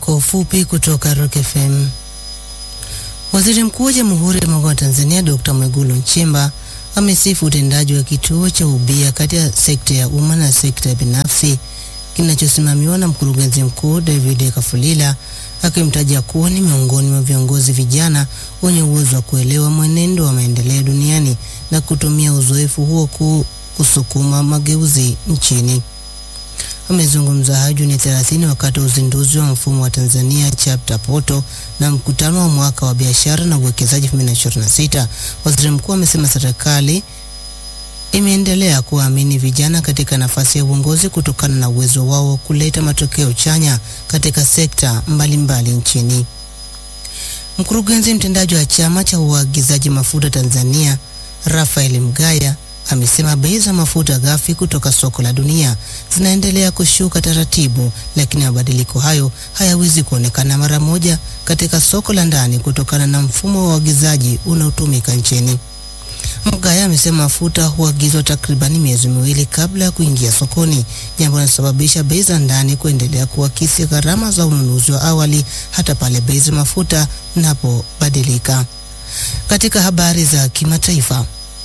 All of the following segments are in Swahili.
kwa ufupi kutoka Rock FM. Waziri Mkuu wa Jamhuri ya Muungano wa Tanzania Dr. Mwigulu Nchemba amesifu utendaji wa kituo cha ubia kati ya sekta ya umma na sekta binafsi kinachosimamiwa na mkurugenzi mkuu David Kafulila, akimtaja kuwa ni miongoni mwa viongozi vijana wenye uwezo wa kuelewa mwenendo wa maendeleo duniani na kutumia uzoefu huo ku, kusukuma mageuzi nchini. Amezungumza hayo Juni 30 wakati wa uzinduzi wa mfumo wa Tanzania Chapter Portal na mkutano wa mwaka wa biashara na uwekezaji 2026. Waziri mkuu amesema serikali imeendelea kuwaamini vijana katika nafasi ya uongozi kutokana na uwezo wao wa kuleta matokeo chanya katika sekta mbalimbali nchini. Mkurugenzi mtendaji wa chama cha uagizaji mafuta Tanzania Rafael Mgaya amesema bei za mafuta ghafi kutoka soko la dunia zinaendelea kushuka taratibu, lakini mabadiliko hayo hayawezi kuonekana mara moja katika soko la ndani kutokana na mfumo wa uagizaji unaotumika nchini. Mgaya amesema mafuta huagizwa takribani miezi miwili kabla ya kuingia sokoni, jambo linalosababisha bei za ndani kuendelea kuakisi gharama za ununuzi wa awali hata pale bei za mafuta zinapobadilika. Katika habari za kimataifa,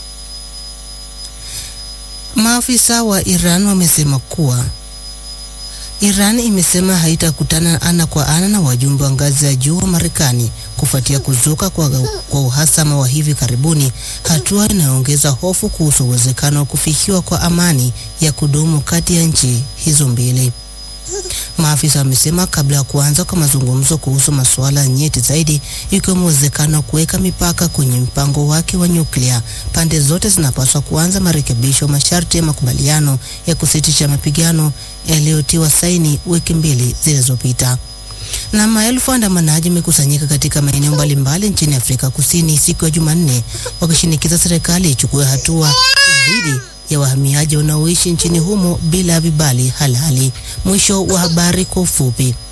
maafisa wa Iran wamesema kuwa Iran imesema haitakutana ana kwa ana na wajumbe wa ngazi ya juu wa Marekani kufuatia kuzuka kwa, kwa uhasama wa hivi karibuni, hatua inayoongeza hofu kuhusu uwezekano wa kufikiwa kwa amani ya kudumu kati ya nchi hizo mbili. Maafisa wamesema kabla ya kuanza kwa mazungumzo kuhusu masuala nyeti zaidi, ikiwemo uwezekano wa kuweka mipaka kwenye mpango wake wa nyuklia, pande zote zinapaswa kuanza marekebisho masharti ya makubaliano ya kusitisha mapigano yaliyotiwa saini wiki mbili zilizopita. Na maelfu waandamanaji wamekusanyika katika maeneo mbalimbali nchini Afrika Kusini siku ya Jumanne wakishinikiza serikali ichukue hatua dhidi ya wahamiaji wanaoishi nchini humo bila vibali halali. Mwisho wa habari kwa ufupi.